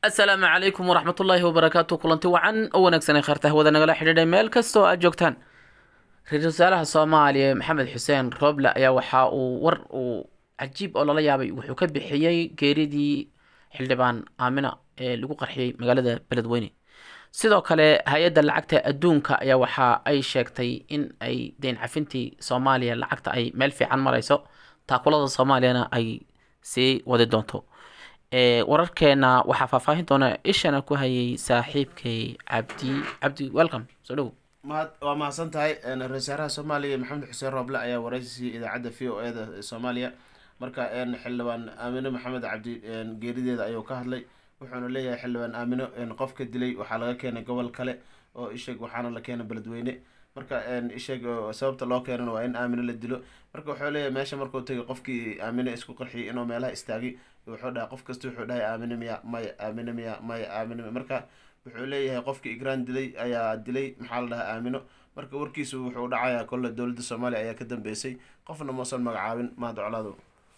asalaamu calaykum waraxmatullaahi wabarakaatu kulanti wacan oo wanaagsan ee khaarta hawada nagala xidhiidhay meel kastoo aad joogtaan ra-iisul wasaaraha soomaaliya maxamed xuseen rooble ayaa waxa uu war uu cajiib oo lala yaabay wuxuu ka bixiyey geeridii xildhibaan aamina ee lagu qarxiyey magaalada beledweyne sidoo kale hay-adda lacagta adduunka ayaa waxa ay sheegtay in ay deyn cafintii soomaaliya lacagta ay meel fiican marayso taakulada soomaaliyana ay sii wadi doonto wararkeena waxaa faahfaahin doona ishana ku hayay saaxiibkay cabdi cabdi welcome soo dhow mahad waa mahadsan tahay ra-isul wasaaraha soomaaliya maxamed xuseen rooble ayaa wareysi idaacadda v o e da soomaaliya marka xildhibaan aamino maxamed cabdi geerideeda ayuu ka hadlay wuxuuna leeyahay xildhibaan aamino qofka dilay waxaa laga keenay gobol kale oo isheeg waxaana la keenay beledweyne marka isheeg sababta loo keenana waa in aamino la dilo marka wuxuu leeyahay meesha markuu tegay qofkii aamino isku qarxiyay inuu meelaha istaagay wuxuu dhahay qof kasta wuxuu dhahay aamino miya maya aamino miya maya aamino miya marka wuxuu leeyahay qofkii igraan dilay ayaa dilay maxaa la dhahaa aamino marka warkiisu wuxuu dhacayaa kolle dowladda soomaaliya ayaa ka dambeysay qofna mausan magacaabin mahad colaado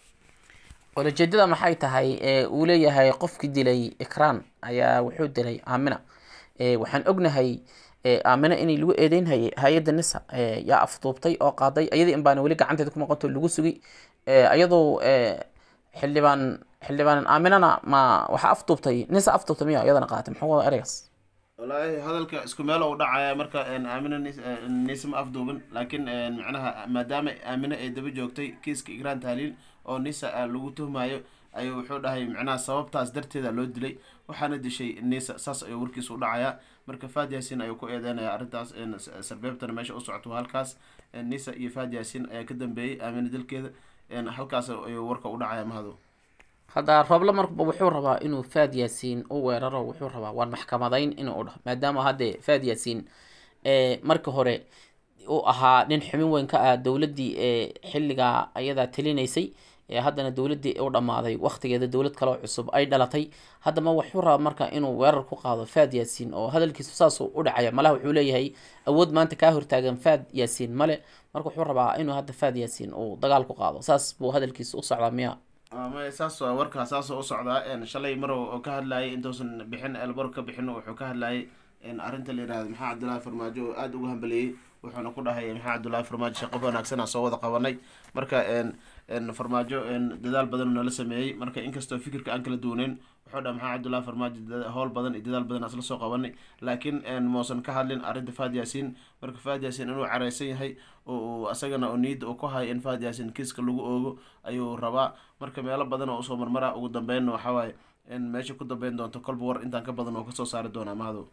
ulajeedada maxay tahay uu leeyahay qofkii dilay ikraan ayaa wuxuu dilay aamina waxaan ognahay aamina inay lagu eedeynhayay hay-adda nisa yaa afduubtay oo qaaday ayadii in baana weli gacanteeda ku noqonto lagu sugay iyadoo xildhibaan xildhibaan aaminana ma waxaa afduubtay nisa afduubtay miya iyadana qaatay muxuu wada ereygaas wallaahi hadalka isku meel u dhacaya marka aamino nisa ma afduubin laakiin macnaha maadaama aamino ay daba joogtay kiiska igraan tahliil oo nisa lagu tuhmayo ayuu wuxuu dhahay macnaha sababtaas darteeda loo dilay waxaana dishay nisa saas ayuu warkiisa u dhacayaa marka faad yaasin ayuu ku eedeynaya arrintaas sarbeebtana meesha u socoto halkaas nisa iyo faad yaasin ayaa ka dambeeyey aamino dilkeeda halkaas ayuu warka u dhacaya mahado hadda rooble marba wuxuu rabaa inuu faad yaasiin u weeraro wuxuu rabaa waan maxkamadayn inuu dhaho maadaama hadde faad yaasiin marka hore uu ahaa nin xumin weyn ka ah dowladdii ee xilligaa ayadaa talinaysay haddana dowladdii u dhammaaday waqtigeeda dowlad kaleo cusub ay dhalatay haddama wuxuu rabaa marka inuu weerar ku qaado faad yaasiin oo hadalkiisu saasuu u dhacaya malaha wuxuu leeyahay awood maanta kaa hortaagan faad yaasiin male marka wuxuu rabaa inuu hadda faad yaasiin uu dagaal ku qaado saas buu hadalkiisa u socdaa miya maya saas warkaa saasoo u socdaa shalay mar oo ka hadlayay intuusan bixin elbor ka bixin wuxuu ka hadlayay arrinta la yihahdo maxaa cabdullaahi farmaajo oo aada uga hambaleeyey wuxuuna ku dhahay maxaa cabdullaahi farmaajo shaqo wanaagsan aan soo wada qabanay marka farmaajo dadaal badan nala sameeyey marka inkastoo fikirka aan kala duwaneyn wuxuu dhaha maxaa cabdullaahi farmaajo howl badan iyo dadaal badan asla soo qabanay laakiin muusan ka hadlin arrinta faad yaasiin marka faad yaasiin inuu careysan yahay oo asagana oo niyadda uu ku hayo in faad yaasiin kiiska lagu oogo ayuu rabaa marka meelo badan oo usoo marmara ugu dambeynna waxawaaye meesha ku dambeyn doonto kolba war intaan ka badan oo kasoo saari doonaa mahadow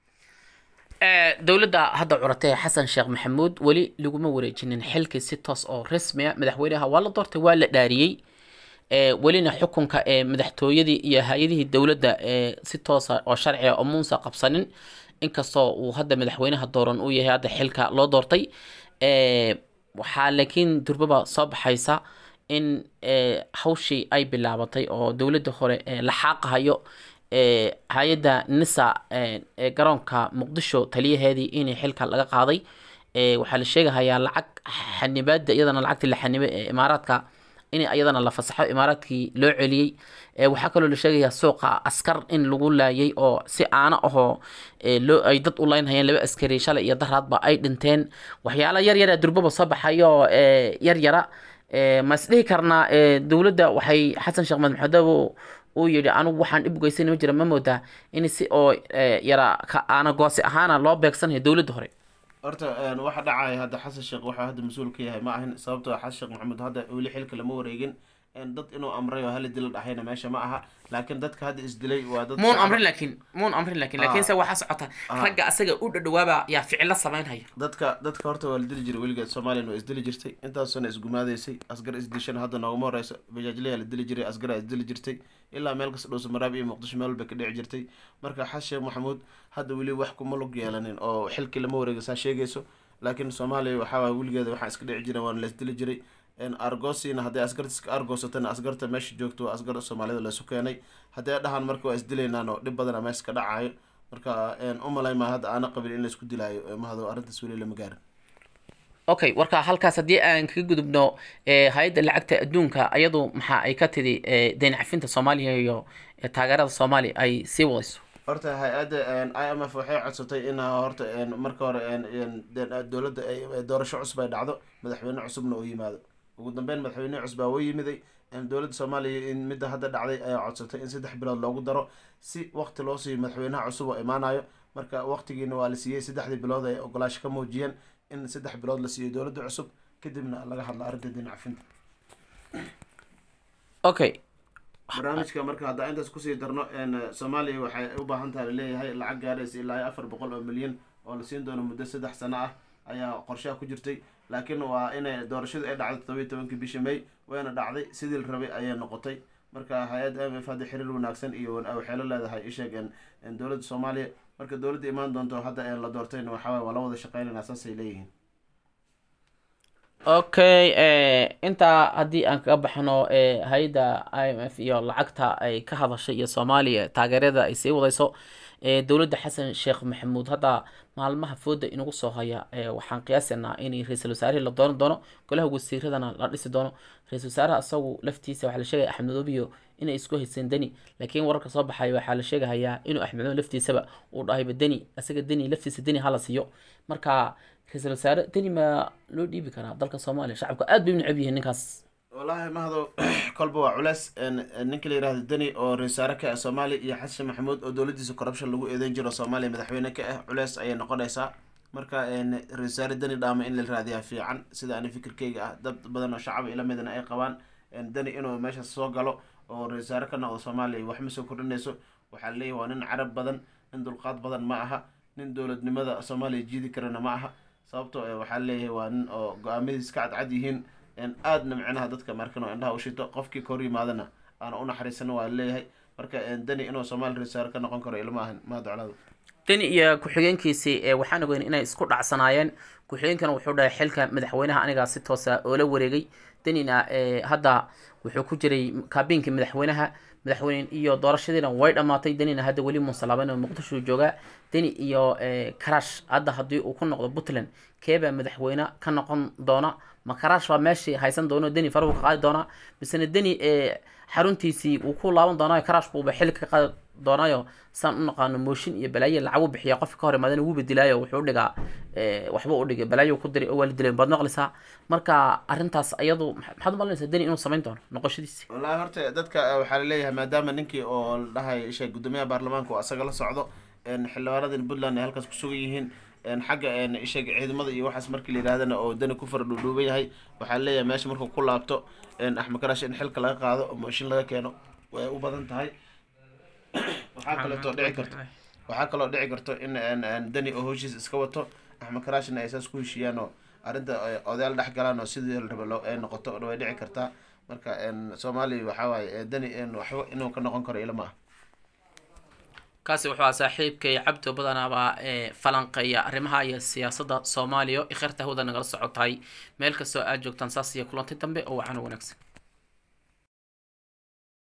dowladda hadda curatay xasan sheekh maxamuud weli laguma wareejinin xilkii si toos oo rasmiya madaxweynaha waa la doortay waa la dhaariyey welina xukunka ee madaxtooyadii iyo hay-adihii dowladda ee si toosa oo sharciga oo muunsa qabsanin inkastoo uu hadda madaxweynaha dooran uu yahay hadda xilka loo doortay waxaa laakiin durbaba soo baxaysa in hawshii ay bilaabatay oo dowladda hore la xaaqahayo hay-adda nisa ee garoonka muqdisho taliyaheedii inay xilka laga qaaday waxaa la sheegahayaa lacag xanibaada iyadana lacagtii la xanibay ee imaaraadka in iyadana la fasaxo imaaraadkii loo celiyey waxaa kaloo la sheegayaa suuqa askar in lagu laayay oo si aana ahoo loo ay dad u leynhayeen laba askari shalay iyo daraadba ay dhinteen waxyaala yar yara durbaba soo baxayo yar yara ma isdhihi karnaa dowladda waxay xasan sheekh maxamed maxadow uu yidhi anigu waxaan dhib ugeysana ma jira ma moodaa in si oo yara aana goosi ahaana loo beegsanayo dowladda hore horta waxa dhacaya hadda xasan sheekh waxaa hadda mas-uul ka yahay ma ahin sababtoo xasan sheekh maxamuud hadda weli xilka lama wareegin dad inuu amray oo hala dila dhahayna meesha ma aha laakiin dadka hadda isdilay waa dad muun amrin laakiin muun amrin laakiin laakiinse waxaa socota ragga asaga u dhadhawaaba yaa ficilo samaynhaya dadka dadka horta waa la dili jiray weligeed soomaliyan waa isdili jirtay intaasuna isgumaadaysay asgar isdishana hadda nooguma horeyso bajaajlayaa la dili jiray asgaraa isdili jirtay ilaa meel kasta dhowsa maraab iyo muqdisho meel walba ka dhici jirtay marka xasan sheekh maxamuud hadda weli wax kuma lug yeelanin oo xilkii lama wareega saa sheegayso laakiin soomaaliya waxaa waay weligeeda waxaa iska dhici jiray waana la isdili jiray argosina hadday asgarta iska argoosatana asgarta meesha joogto waa asgar soomaalida laysu keenay hadday dhahaan marka waa isdilaynaan oo dhib badana meesha ka dhacayo marka umalay maa hadda aana qabin in laisku dilaayo mahado arrintaas weli lama gaarin okay warka halkaas haddii aan kaga gudubno hay-adda lacagta adduunka ayadu maxa ay ka tidhi deyn cafinta soomaaliya iyo taageerada soomaaliya ay sii wadayso horta hay-adda i m f waxay codsatay in horta marka hore dowladda doorasho cusub ay dhacdo madaxweyne cusubna uu yimaado ugu dambeyn madaxweyne cusub aa u yimiday dowladda soomaaliya in midda hadda dhacday ayaa codsatay in saddex bilood loogu daro si waqti loo siiyo madaxweynaha cusub oo imaanayo marka waqtigiina waa la siiyey saddexdii bilood ay ogolaasho ka muujiyeen in saddex bilood la siiyo dowladda cusub kadibna laga hadlo arrinta diin cafinta okay barnaamijka marka haddaan intaas kusii darno soomaaliya waxay u baahan tahay laleeyahay lacag gaaraysa ilaa afar boqol oo milyan oo la siin doono muddo saddex sano ah ayaa qorshaha ku jirtay laakiin waa inay doorashadu ay dhacday todobiyi tobankii bishii may wayna dhacday sidii la rabay ayay noqotay marka hay-adda m f hadda xiriir wanaagsan iyo waxay la leedahay isheeg dowladda soomaaliya marka dowladda imaan doonto hadda la doortayna waxawaay waa la wada shaqeynayna saasay leeyihiin okay intaa haddii aan kaga baxno hay-adda i m f iyo lacagta ay ka hadashay iyo soomaaliya taageerada ay sii wadayso dowladda xasan sheekh maxamuud hadda maalmaha fooda inagu soo haya waxaan qiyaasanaa in ra-iisul wasaarihii la dooran doono golaha wasiiradana la dhisi doono ra-isul wasaaraha isagu laftiisa waxaa la sheegaya axmed madoobiyo inay isku hayseen deni laakiin wararka soo baxaya waxaa la sheegahayaa inuu axmed madoob laftiisaba uu dhahayba deni isaga deni laftiisa deni hala siiyo marka ra-iisul wasaare deni ma loo dhiibi karaa dalka soomaaliya shacabka aad bay u necab yihiin ninkaas wallaahi mahado kolba waa culeys ninka la yihahdo deni oo ra-iisaare ka ah soomaaliya iyo xasan maxamuud oo dowladiisa corruption lagu eedeyn jiro soomaaliya madaxweyne ka ah culeys ayay noqonaysaa marka ra-iisaare deni dhaama in la raadiyaa fiican sida ani fikirkeyga ah dad badan oo shacaba ila midana ay qabaan deni inuu meeshaas soo galo oo ra-iisaare ka noqdo soomaaliya waxma soo kordhinayso waxaa laleeyahy waa nin carab badan nin dulqaad badan ma aha nin dowladnimada soomaaliya jiidi karana ma aha sababto waxaa laleeyahay waa nin oo go-aamadiis ka cadcad yihiin aadna micnaha dadka markan oo indhaha ushito qofkii ka hor yimaadana aana u naxariisana waa leeyahay marka deni inuu soomaali rasaare ka noqon karo ilma ahan maa doclada deni iyo ku-xigeenkiisii waxaan ogeyn inay isku dhacsanaayeen ku-xigeenkana wuxuu dhahay xilka madaxweynaha anigaa si toosa oo la wareegay denina hadda wuxuu ku jiray kaabiinkii madaxweynaha madaxweyne iyo doorashadiina way dhammaatay denina hadda weli munsalaabeen oo muqdisho joogaa deni iyo karash hadda haddii uu ku noqdo puntland keebaa madaxweyne ka noqon doona ma karash baa meeshii haysan doono deni farahu ka qaadi doonaa misena deni xaruntiisii wuu ku laaban doonaayo karash buuba xilka ka qaadi doonaayo saan u naqaano mooshin iyo balaayo lacagu bixiya qofka ka hor imaadana wuu bedilaayo wuxuu dhigaa waxba u dhigay balaayo ku diray oo waa la dilay baad maqlaysaa marka arrintaas ayadu maxaad u malinaysaa deni inuu samayn doono noqoshadiisi wallahi horta dadka waxaa laleeyahay maadaama ninkii oo la dhahay isha guddoomiyaha baarlamaanka oo asaga la socdo xildhibaanadin puntland ay halkaas kusugan yihiin xagga isheeg ciidamada iyo waxaas markii la yidhahdana oo dani ku fara dhuudhuuban yahay waxaa leeyahay meesha markuu ku laabto axmed karash in xilka laga qaado oo mooshin laga keeno way u badan tahay waxaa kaleeto dhici karto waxaa kaloo dhici karto in dani oo howshiis iska wato axmed karashna ay saas ku heshiiyaan oo arrinta odayaal dhex galaan oo sidii la raba loo ay noqoto way dhici kartaa marka soomaaliya waxaa waaye dani waxba inuu ka noqon karo ilama ah kaasi wuxuu ahaa saaxiibkay cabdo badanaabaa ee falanqeeya arrimaha iyo siyaasadda soomaaliya ikheerta hawada nagala socotahay meel kastoo aad joogtaan saas iyo kulantay dambe oo waxaana wanaagsan